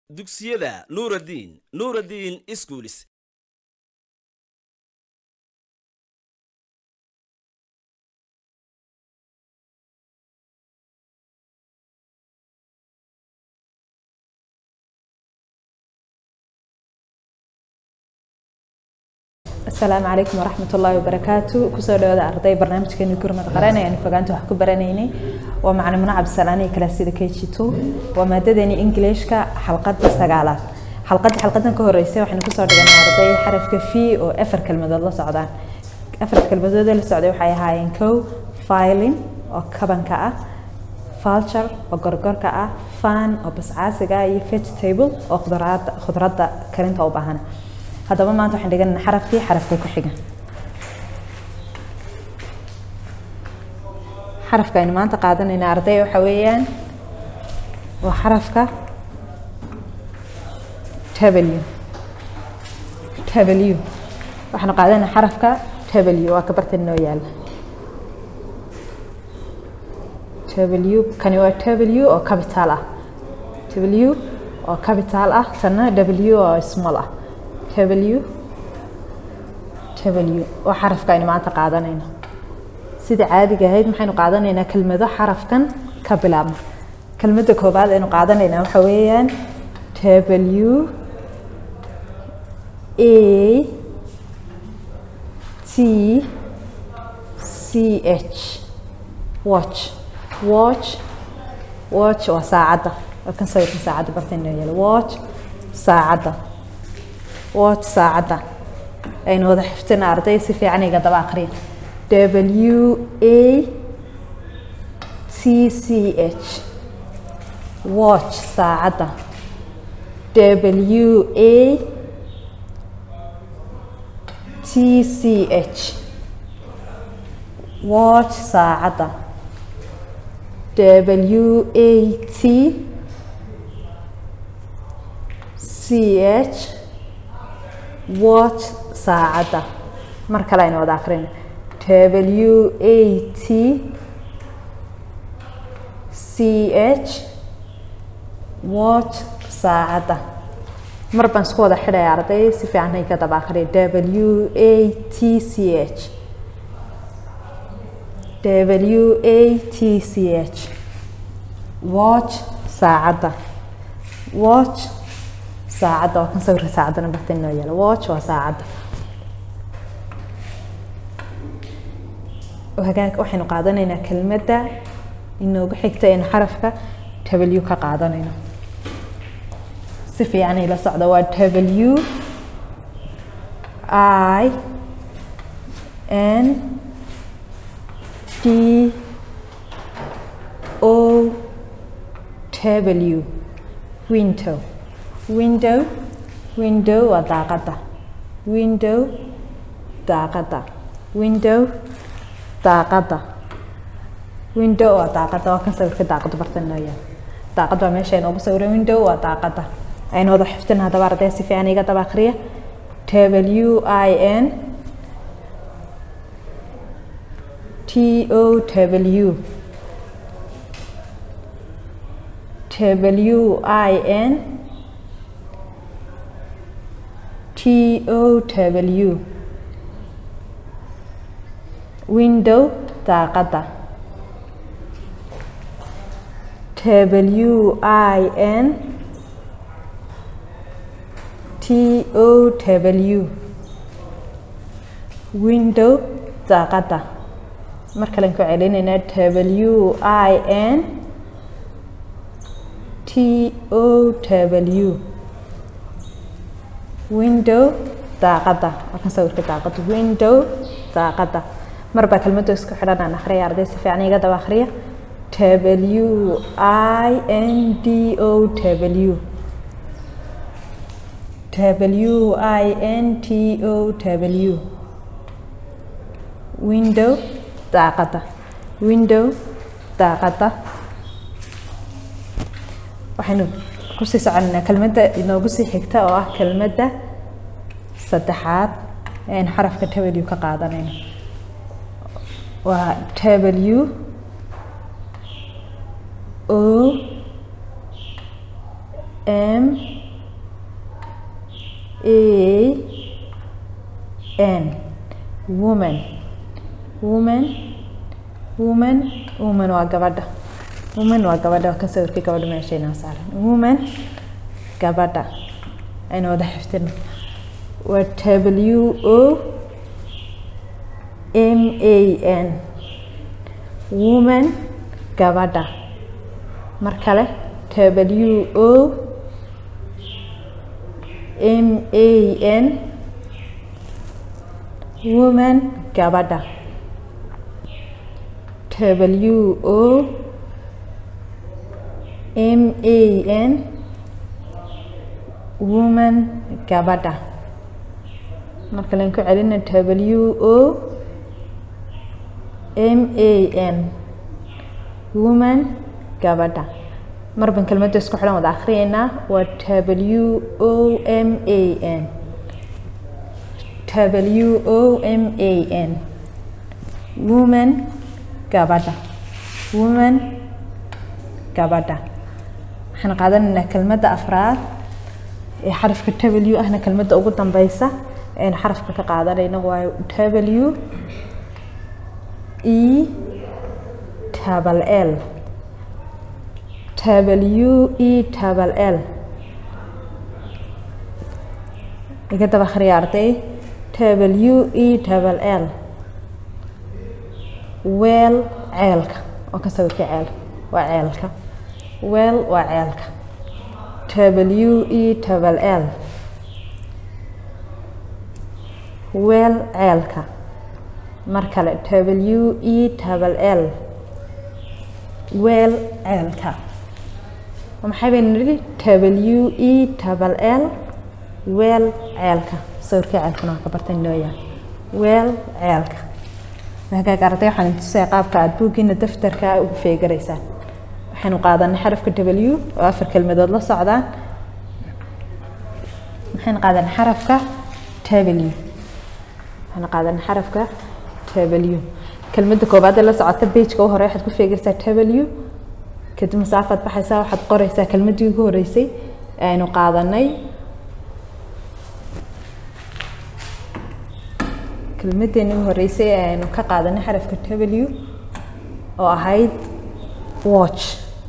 dugsiyada nuuraddiin nuuraddiin iskuulis asalaamu calaykum waraxmat ullaahi wabarakaatu kusoo dhawaada arday barnaamijkeeni gurmad qaran ayaan fogaanta wax ku baranaynay waa macalimuno cabdisalaaniya kalaasida k g two waa maadadeeni ingiliishka xalqada sagaalaad xalqadii xalqadan ka horeysay waxaynu kusoo dhiganay arday xarafka v oo afar kelmadood la socdaan afarta kelmadood ee la socday waxay ahaayeen kow filin oo kabanka ah vulture oo gorgorka ah fan oo bascaasiga ah iyo vegetable oo khudrada khudradda karinta u baahan haddaba maanta waxaan dhiganana xarafkii xarafka ku xiga xarafka aynu maanta qaadanayna arday waxa weeyaan waa xarafka w w waxaanu qaadanayna xarafka w waa ka bartan inoo yaala w kani waa w oo capital ah w oo capital ah tanna w oo small ah w w waa xarafka aynu maanta qaadanayno sida caadiga ahayd maxaynu qaadanaynaa kelmado xarafkan ka bilaabma kelmadda koobaad aynu qaadanaynaa waxa weeyaan w a t c h watch watch watch waa saacadda waa kan sawirkan saacadda bartayno yaalo watch saacadda watch saacadda aynu wada xiftina arday si fiican iga daba aqriya w a t c h watch saacadda w a t c h watch saacadda w a t c h watch saacadda mar kale aynu wada akrin w a t c h watch saacadda mar baan isku wada xidhaya arday si fiican hay ka daba akriya w a t c h w a t c h watch saacadda watch saacadda waa kan sawirka saacaddana barta inoo yaala watch waa saacadda hagaag waxaynu qaadanaynaa kelmadda inoogu xigta aynu xarafka w ka qaadanayno si fiican ila socda waa w i n d o w window window window waa daaqadda window daaqadda window daaqadda window waa daaqadda waa kan sawirka daaqadda barta inoo yaal daaqadda waa meesha inoogu sawiran window waa daaqadda aynu wada xiftin haddaba arday si fiican iga daba akhriya w i n t o w w i n T O W window daaqadda W I N T O W window daaqadda mar kalen ku celinaynaa W I N T O W window daaqadda waa kan sawirka daaqadda window daaqadda mar baa kelmadda isku xidhan aan akhriya arday si fiican iga daba akhriya w i n d o w w i n t o w window daaqadda window daaqadda waxaynu kusii soconaynaa kelmadda inoogu sii xigta oo ah kelmadda saddexaad ean xarafka w ka qaadanayno waa w o m a n woman woman woman woman waa gabadha woman waa gabadha waa ka sawirkii gabadha meesha inoo saaran woman gabadha aynu wada xifdino waa w o m a n woman gabadha mar kale w o m a n woman gabadha w o m a n woman gabadha marka len ku celina w o m a n woman gabadha marban kelmadda isku xidhan wada akhriyeynaa waa w o m a n w o m a n woman gabadha woman gabadha waxaan qaadanaynaa kelmadda afraad ee xarafka w ahna kelmadda ugu dambeysa aynu xarafka ka qaadanayno waa w e tabal l w e tabal l iga daba akhriya arday w e tabal l weel ceelka oo ka sawirka ceel waa ceelka weel waa ceelka w e tabal l weel ceelka mar kale w e tabal l weel ceelka maxay baynu nidhi w e tabal l weel ceelka sawirkii ceelkuna waa ka bartan loo yahay weel ceelka hagaag arday waxaan intusaya qaabka aada buuggiina daftarka ugu feegaraysaan waxaynu qaadanay xarafka w oo afar kelmadood la socdaan waxaynu qaadanay xarafka w waxaynu qaadanay xarafka w kelmadda koobaad ee la socota bageka u hore waxaad ku feegaysaa w kadib masaafaad baxaysaa waxaad qoraysaa kelmaddii ugu horeysay ee aynu qaadanay kelmadeeni ugu horeysay ee aynu ka qaadanay xarafka w oo ahayd watch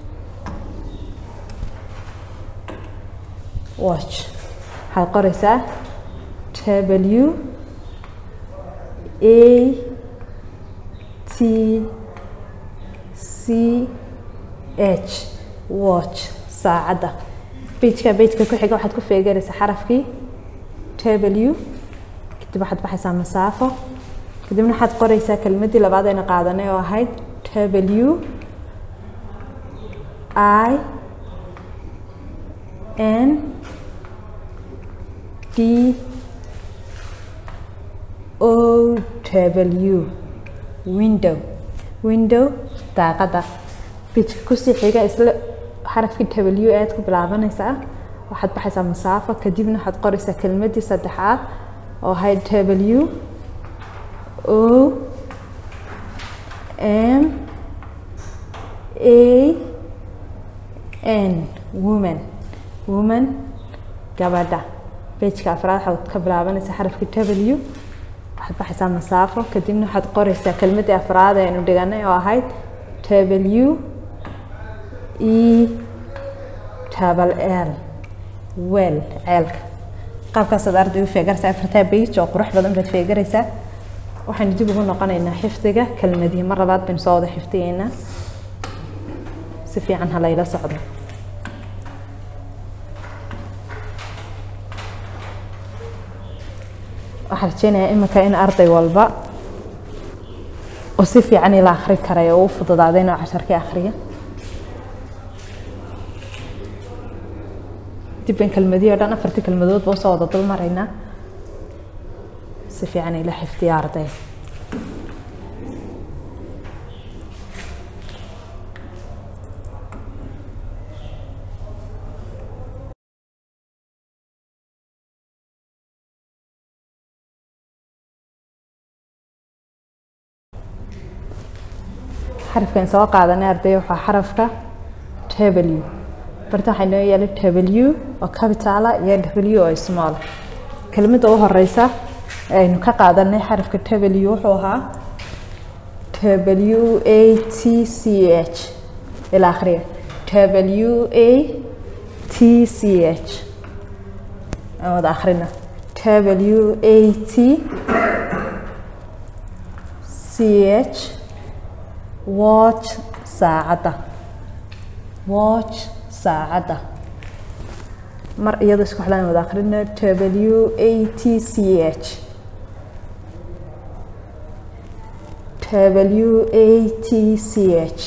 watch waxaad qoreysaa w a t c h watch saacadda bejka bejka ku xiga waxaad ku feegaraysaa xarafkii w kadib waxaad baxaysaa masaafo kadibna waxaad qoreysaa kelmaddii labaad ayna qaadanay oo ahayd w i n d o w window window daaqadda bijka kusii xiga isla xarafkii w aad ku bilaabanaysaa waxaad baxaysaa masaafo kadibna waxaad qoreysaa kelmaddii saddexaad oo ahayd w o m a n woman woman gabadha bejka afraad waxaad ka bilaabanaysaa xarafkii w waxaad baxaysaa masaafo kadibna waxaad qoreysaa kelmaddii afraad aynu dhiganay oo ahayd w e tabal l wel ceelka qaabkaasaad arday u feegaraysaa afartaa bage oo qurux badan baad feegaraysaa waxaynu dib ugu noqonaynaa xifdiga kelmadii mar labaad baynu soo wada xifdiyeynaa si fiican ha layla socdo waxaan rajeynayaa imika in arday walba oo si fiican ila akri karay oo u fududaaday inuu casharkii akriya dib bayn kelmadihii o dhan afartii kelmadood ba usoo wada dul maraynaa si fiican ila xifdiya arday xarafkan soo qaadanay arday waxaa xarafka w barta waxaa inoo yaala w oo capitala iyo w oo small kelmadda u horeysa aynu ka qaadanay xarafka w wuxuu ahaa w a t c h ila akhriya w a t c h aan wada akhrina w a t c h watch saacadda watch saacadda mar iyadoo isku xidhan wada akhrina w a t c h w a t c h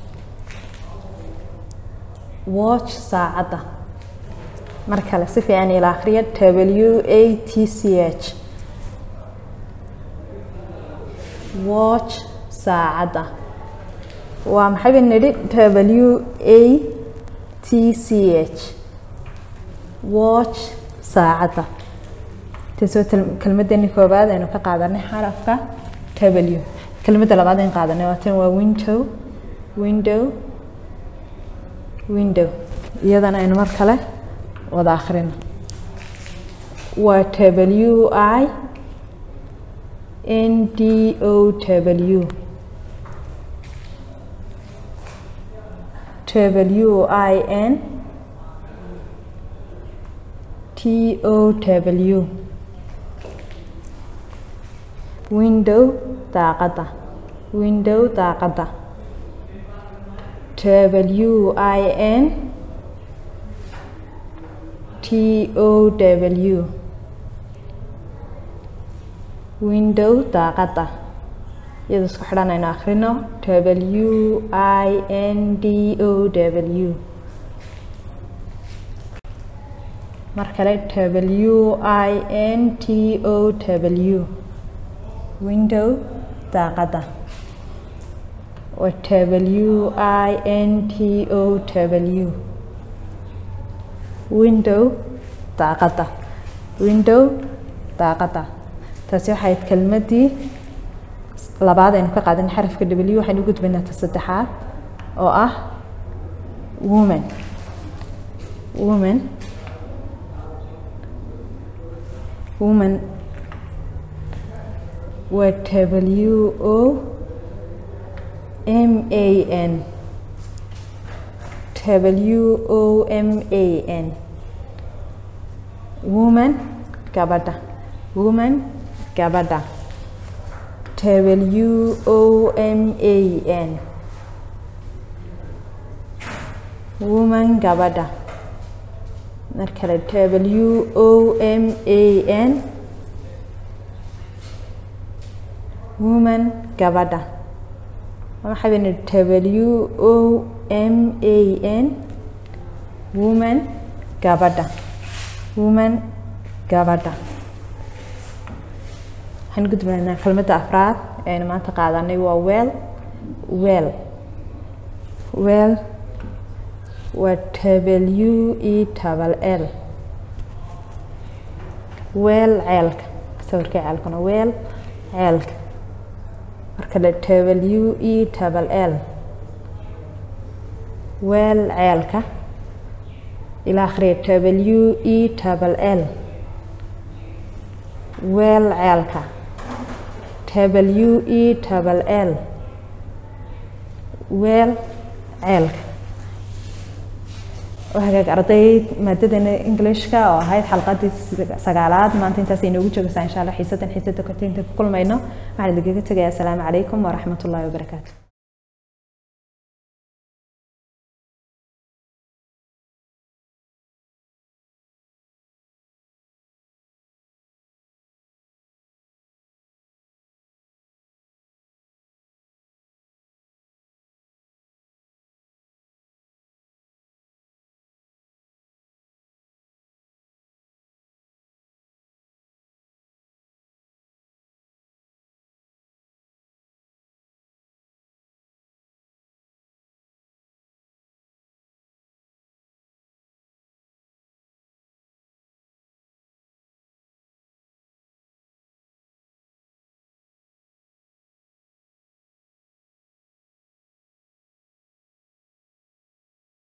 watch saacadda mar kale si fiican ila akhriya w a t c h watch saacadda waa maxay ba nidhi w a t c h watch saacadda taasoo kelmadani koobaad aynu ka qaadanay xarafka w kelmadda labaad aynu qaadanay waa tan waa window window window iyadana aynu mar kale wada akhrino waa w i n d o w w i n t o w window daaqadda window daaqadda w i n t o w window daaqadda iyadoo isku xidhan aynu akhrino w i n d o w mar kale w i n t o w window daaqadda waa w i n t o w window daaqadda window daaqadda taasi waxay ahayd kelmaddii labaad aynu ka qaadan xarafka w waxaynu u gudbaynaa ta saddexaad oo ah woman woman woman waa w o m a n w o m a n woman gabadha woman gabadha w o m a n woman gabadha mar kale w o m a n woman gabadha waxaa bani w o m a n woman gabadha woman gabadha waxaan gudbaynaa kelmadda afraad ee aynu maanta qaadanay waa weel weel weel waa w e tabal l weel ceelka sawirka ceelkana weel ceelka marka le w e tabal l weel ceelka ila akhriya w e tabal l weel ceelka w e tabal l weel ceelka hagaag arday maadadana englishka oo ahayd xalqadii sagaalaad maanta intaas inoogu joogaysaa insha allah xiisadan xiisada kotinta ku kulmayno waxaan idinkaga tegayaa asalaamu calaykum waraxmat ullahi wabarakaatu